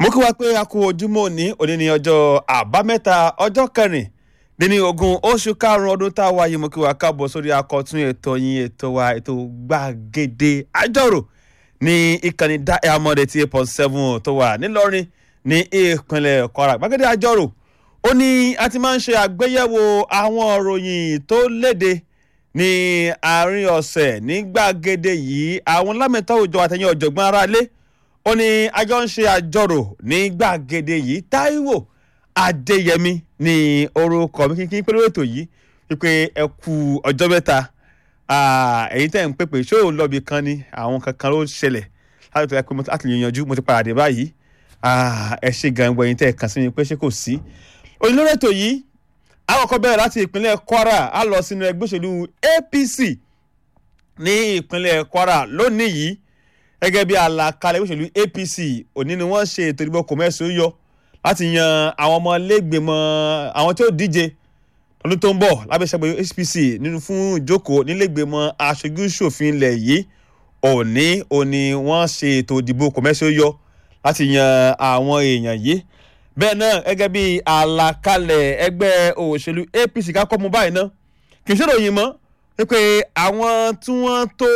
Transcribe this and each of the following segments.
mo kí wa pé a kú ojúmọ́ òní òní ní ọjọ́ àbámẹ́ta ọjọ́ kẹrin dín ní ogún oṣù karùn-ún ọdún tá a wáyé mo kí wa káàbọ̀ sórí akọ̀tún ètò yín ètò wa ètò gbàgede àjọrò ní ìkànnì diamond eighty eight point seven tó wà nílọrin ní ìpínlẹ̀ kwara gbàgede àjọrò ó ní a ti máa ń ṣe àgbéyẹ̀wò àwọn òròyìn tó léde ní àárín ọ̀sẹ̀ ní gbàgede yìí àwọn lámẹ̀tọ́ òjò àtẹ̀yìn ọ̀jọ̀gbọ́n aráalé ó ní àjọ ń ṣe àjọrò ní gbàgede yìí táíwò adéyẹmí ní orúkọ mi kíkí pẹ̀lú ètò yìí wípé ẹ kú ọjọ́ mẹ́ta èyí tẹ̀ ń pèpè ṣó ò lọ́ọ̀bì kan ni àwọn kankan ló ṣẹlẹ̀ láti tẹ̀lé pé mo láti lè yanjú mo ti padà dé báyìí ẹ ṣe gan gbọ́ ẹ̀yin tẹ̀ kàn sí mi pé ṣé kò sí. olórí ètò yìí àkọ́kọ́ bẹ̀rẹ̀ láti ìpínlẹ̀ kwara á lọ sínú ẹgbẹ́ òṣèlú apc ní ìpínlẹ̀ kwara lónìí yìí gẹ́gẹ́ bí àlàkalẹ̀ òṣèlú apc òní ni wọ́n ṣe ètò ìdìbò kòmẹ́sì ó yọ láti yan àwọn ọmọ lẹ́gbẹ̀mọ àwọn tí ó díje lọ́dún tó ń bọ̀ lábẹ́sẹ̀gbẹ̀ apc nínú fún ìjókòó nílẹ̀gbẹ̀mọ aṣojú ṣòfin ilẹ̀ yìí òní òní wọ́n ṣe ètò ìdìbò kòmẹ́sì ó yọ láti yan àwọn èèyàn yìí bẹ́ẹ̀ náà gẹ́gẹ́ bí àlàkalẹ̀ ẹgbẹ́ òṣèlú apc kákọ́ mu báyìí náà kì í ṣèròyìn mọ́ wípé àwọn tí wọ́n tó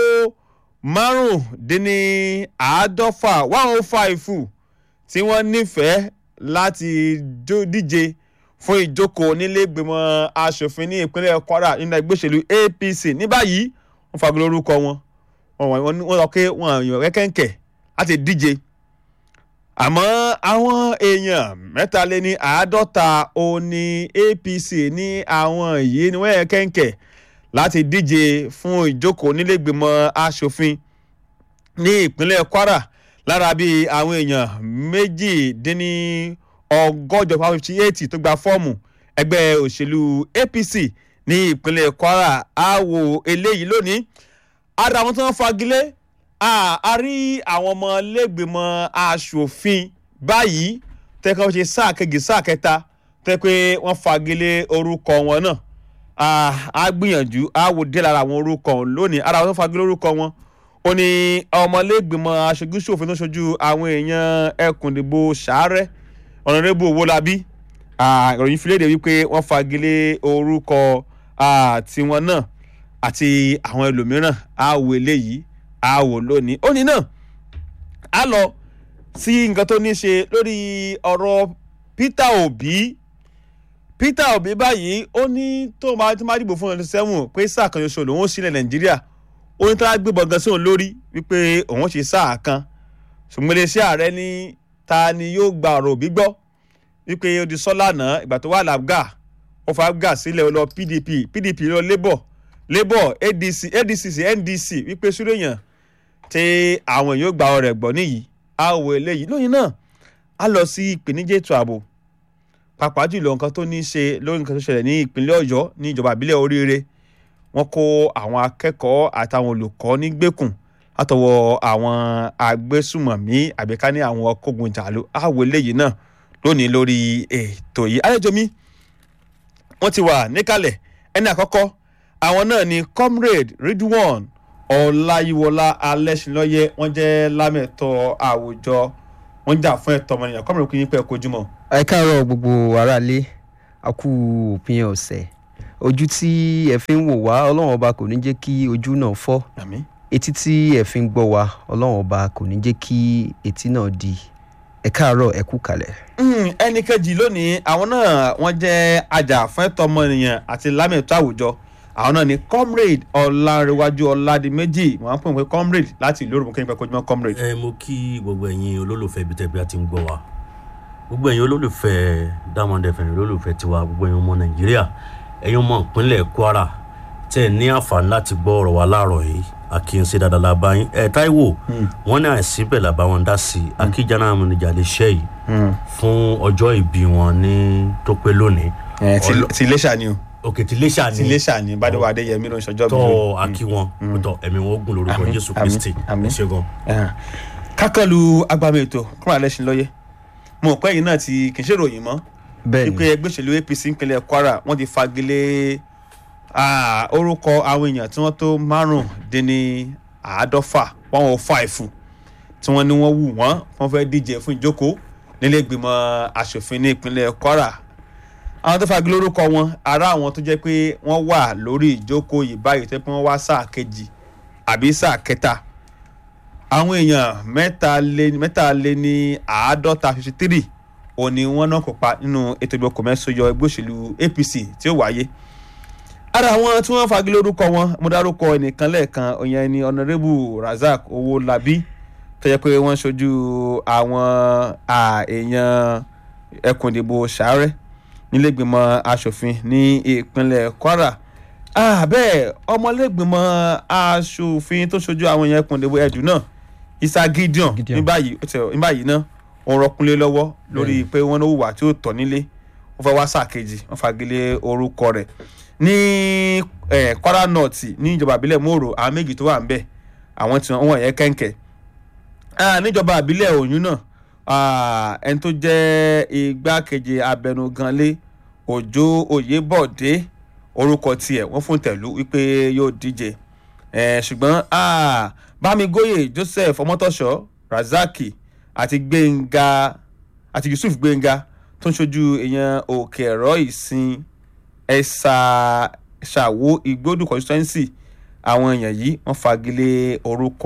márùndínláàádọ́fà one oh five tí wọ́n nífẹ̀ẹ́ láti díje fún ìjókòó nílẹ̀gbìmọ̀ asòfin ní ìpínlẹ̀ kwara nínú ẹgbẹ́ òṣèlú apc ní báyìí wọ́n fagilé orúkọ wọn wọ́n sọ pé wọ́n yàn rẹ́kẹ̀ǹkẹ̀ láti díje àmọ́ àwọn èèyàn mẹ́taléní àádọ́ta òní apc ní àwọn yìí ni wọ́n yàn kẹ̀ǹkẹ̀ láti díje fún ìjókòó nílẹ̀gbìmọ̀ asòfin ní ìpínlẹ̀ kwara lára bíi àwọn èèyàn méjìdínní ọgọ́jọ five fifty eight tó gba fọ́ọ̀mù ẹgbẹ́ òṣèlú apc ní ìpínlẹ̀ kwara á wo eléyìí lónìí ara àwọn tí wọ́n fagilé a rí àwọn ọmọ lẹ́gbẹ̀mọ asòfin báyìí tẹ́kọ̀ ṣe sáà kejì sáà kẹta tẹ́ pé wọ́n fagilé orúkọ wọn náà a gbìyànjú a wò dé lára àwọn orúkọ lónìí ara àwọn tó fagilé orúkọ wọn ó ní ọmọlẹ́gbìmọ̀ aṣojúṣòfin tó ṣojú àwọn èèyàn ẹkùn ìdìbò sàárẹ̀ ọ̀nàdẹ́bù owólabí ìròyìn filéde wípé wọ́n fagilé orúkọ tiwọn náà àti àwọn ẹlòmíràn á wò eléyìí á wò lónìí ó ní náà á lọ sí nǹkan tó ní ṣe lórí ọ̀rọ̀ peter obi peter obi báyìí ó ní tó máa tó máa dìbò fún ọdún sẹ́wọ̀n pé sáà kan ṣoṣo lòun ó sílẹ̀ nàìjíríà ó ní tó bá gbé bọ̀gán sóun lórí wípé òun ṣe sáà kan ṣùgbọ́n iléeṣẹ́ ààrẹ ní ta ni yóò gba ọ̀rọ̀ òbí gbọ́ wípé ó di sọ́lá náà ìgbà tó wà làbgà ó fa abgà sílẹ̀ ó lọ pdp pdp lọ labour labour adc adc sí ndc wípé súrèyàn tí àwọn èèyàn gba ọ̀rọ̀ ẹ̀gbọ́n nìyí á wọ eléyìí lóyìn náà á lọ sí ìpèníjà ètò ààbò pàápàá jùlọ nǹkan tó ní í ṣe lórí nǹkan tó ṣẹlẹ̀ ní ìpínlẹ̀ ọ̀yọ́ ní ìjọba ìbílẹ̀ oríire wọ́n kó àwọn akẹ́kọ̀ọ́ àtàwọn olùkọ́ nígbèkùn látọwọ́ àwọn agbésùmọ̀mí àbíká ní àwọn ọkọ̀gun jàlú àwọ̀ eléyìí náà lónìí lórí ètò yìí àlejò mi wọ́n ti wà níkàlẹ̀ ẹni àkọ́kọ́ àwọn náà ni comrade ridwan ọláyíwọlá alẹ́sìnlọ́yẹ wọ́n jẹ́ lámẹ̀tọ́ àwùjọ wọ́n jà fún ẹ̀tọ́ ọmọnìyàn comrade kò yín pẹ́ kojúmọ́. ẹ káàárọ̀ gbogbo aráalé a kú òpin ọ̀sẹ̀ ojú tí ẹ fi ń wò wá ọlọ́run ọba kò ní jẹ́ kí ojú náà fọ́ àmín etí tí ẹ fi ń gbọ́ wa ọlọ́run ọba kò ní jẹ́ kí etí náà di ẹ káàárọ̀ ẹ kú kalẹ̀. ẹnì kejì lónìí àwọn náà wọ́n jẹ́ ajàfẹ́tọ̀ ọmọnìyàn àti lámẹ̀tọ́ àwùjọ àwọn náà ni comrade ọlárẹwájú ọládìméjì wọ́n á pè wọ́n comrade láti ìlú òrùn kéńpẹ́ kojúmọ́ comrade. ẹ mo kí gbogbo ẹ̀yin olólùfẹ́ ibi tẹ́bi àti ń gbọ́ wa gbogbo ẹ̀yin olólùfẹ́ diamond fm olólùfẹ́ tiwa gbogbo ẹ̀yin ọmọ nàìjíríà ẹ̀yin ọmọ ìpínlẹ̀ kwara tẹ́ ẹ ní àǹfààní láti gbọ́ ọ̀rọ̀ wa láàárọ̀ yìí àkíyèsí dáadáa la bá yín ẹ táíwò wọn ní àìsí bẹ́ẹ̀ la bá wọn dá sí i akíjànà àmúnijà lè ṣe yìí fún ọjọ́ ìbí wọn ní tó pé lónìí. ti iléṣà ni o òkè tí iléṣà ti ní iléṣà ni bádọ́wọ́ adéyẹmí ló ń ṣọjọ́ bí tọ́ akí wọn tọ́ ẹ̀mí wọn ogun lórúkọ Àmín, jésù àmín, kristi àmín. ẹ ṣe gan. kákànlù agbami ètò kúrò alẹ́ ṣin lọ́yẹ́ mo mọ̀ pé ẹ̀yin náà ti kì í ṣèròyìn mọ́ bẹ́ẹ̀ wípé ni ẹgbẹ́ òṣèlú apc ìpínlẹ̀ kwara wọ́n ti fagilé ah, orúkọ àwọn èèyàn tí wọ́n tó márùndínní àádọ́fà one oh five tí wọ́n ní wọ́n wù wọ́n wọ́n fẹ́ díje fún ìjókòó nílé ìgbìmọ̀ asòfin ní ìpínlẹ̀ kwara àwọn tó fagi lórúkọ wọn ará àwọn tó jẹ́ pé wọ́n wà lórí ìjókòó yìí báyìí tó pé wọ́n wá sáà kejì àbí sáà kẹta àwọn èèyàn mẹ́ta lé mẹ́ta lé ní àádọ́ta fifty three òní wọn náà kópa nínú ètò ìbò kòmẹ́sọ̀yọ ẹgbẹ́ òṣèlú apc tí ó wáyé ara àwọn tí wọ́n fagi lórúkọ wọn mo dárúkọ ẹnìkan lẹ́ẹ̀kan òyìn ẹni ọ̀nàrẹ́bù razak owólabí tó jẹ́ pé wọ́n ṣojú àwọn èèyàn ẹkùn ìdìbò sàárẹ̀ nílẹ̀gbìmọ̀ asòfin ní ìpínlẹ̀ kwara bẹ́ẹ̀ ọmọlẹ́gbìmọ̀ asòfin tó ṣojú àwọn èèyàn ẹkùn ìdìbò ẹ̀dùn náà isa gideon ní báyìí ní báyìí náà wọ́n rọkúnlé lọ́wọ́ lórí pé wọ́n ní hùwà tí ó tọ́ nílé wọ́n fẹ́ wá sáà kejì wọ́n fagilé orúkọ rẹ̀ ní kwara north ní ìjọba àbílẹ̀ mòrò àwọn méjì tó wà ń bẹ̀ àwọn tí wọ́n yẹ kẹ́ńkẹ́ níjọba àbílẹ̀ òyìn náà ẹni tó jẹ́ igbákejì abẹnuganlé òjò oyèbọ̀dé orúkọ tiẹ̀ wọ́n fún tẹ̀lú wípé yóò díje ṣùgbọ́n bámigóyè joseph ọmọtọ́ṣọ́ razaki àti gbẹ̀ngà àti yusuf gbẹ̀ngà tó ń ṣojú èèyàn òkè ẹ̀rọ ìsìn ẹ̀sà ṣàwó igbódù constituency àwọn èèyàn yìí wọ́n fagilé orúkọ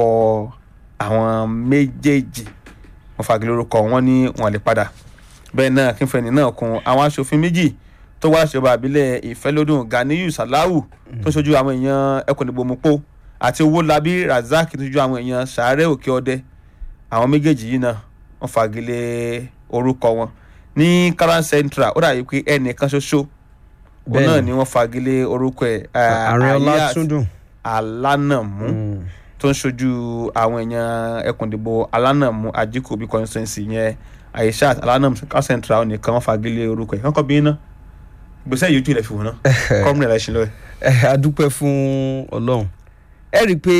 àwọn méjèèjì wọ́n fagilé orúkọ wọn ní wọn lè padà bẹ́ẹ̀ náà kínfẹ́ni náà kun àwọn aṣòfin méjì tó wá ṣèjọba àbílẹ̀ ìfẹ́lódùn ganiyu salahu tó ń ṣojú àwọn èèyàn ẹkùn ìdìbò mupo àti owólabí razak tó ń ṣojú àwọn èèyàn sàárẹ̀ òkè ọdẹ àwọn méjèèjì yìí náà wọ́n fagilé orúkọ wọn ní karan central ó dàbí pé ẹnìkan ṣoṣo òun náà ni wọ́n fagilé orúkọ ẹ̀ àrẹọlá túndùn alánàmú tó ń ṣojú àwọn èèyàn ẹkùn ìdìbò alánàmú ajíkòbí constituency yẹn aishat alánàmú karan central nìkan wọ́n fagilé orúkọ ẹ̀ kọ́kọ́ bí iná gbèsè yìí ojú ilẹ̀ fi wọ́n náà kọ́mùnì ẹ̀rẹ́ ṣe lọ́wọ́ ẹ̀. a dúpẹ́ fún ọlọ́run ẹ rí i pé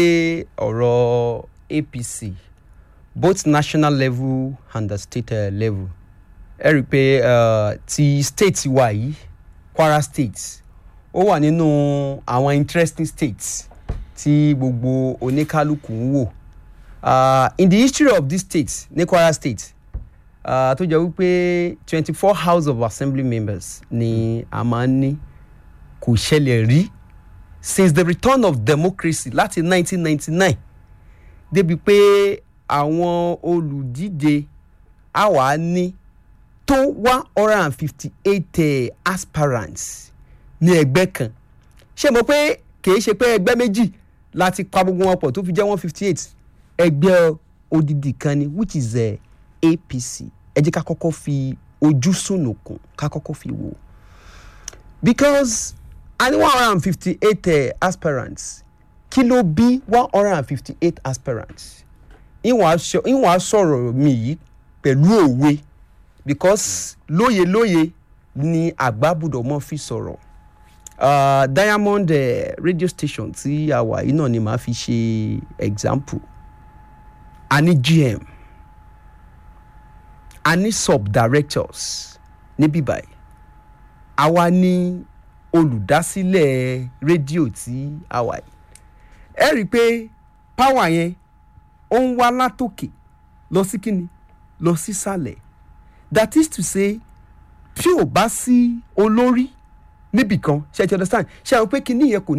ọ̀rọ̀ apc both national level and the state uh, level ẹ rí i pé uh, ti state wa yìí kwara state ó wà nínú àwọn interesting states tí gbogbo oníkálukú ń wò uh, in the history of this state ní kwara state uh, tó jẹ́ wípé twenty four house of assembly members ni a máa ń ní kò ṣẹlẹ̀ rí since the return of democracy láti nineteen ninety nine débi pé àwọn olùdíje á wà ní tó one hundred and fifty eight aspirants ní ẹgbẹ́ kan ṣé mo pé kìí ṣe pé ẹgbẹ́ méjì láti pa gbogbo wọn pọ̀ tó fi jẹ́ one fifty eight ẹgbẹ́ odidi kan ni which is uh, apc ẹ jẹ́ ká kọ́kọ́ fi ojú sùnùkùn ká kọ́kọ́ fi wò because a ní one hundred and fifty eight aspirants kí ló bí one hundred and fifty eight aspirants ìwọ̀n á sọ̀rọ̀ mi yìí pẹ̀lú òwe because lóye lóye ni àgbà gbọ́dọ̀ mọ́ fi sọ̀rọ̀ uh, diamond uh, radio station tí a wà yìí náà ni màá fi ṣe example a ní gm a ní subdirectors níbí báyìí àwa ní olùdásílẹ̀ rédíò tí a wà yìí ẹ rí i pé power yẹn ó ń wá látòkè lọ sí kíni lọ sísàlẹ̀ that is to say tí ò bá sí olórí níbìkan ṣe ti understand ṣe àwọn pé kíní yẹn kò ní.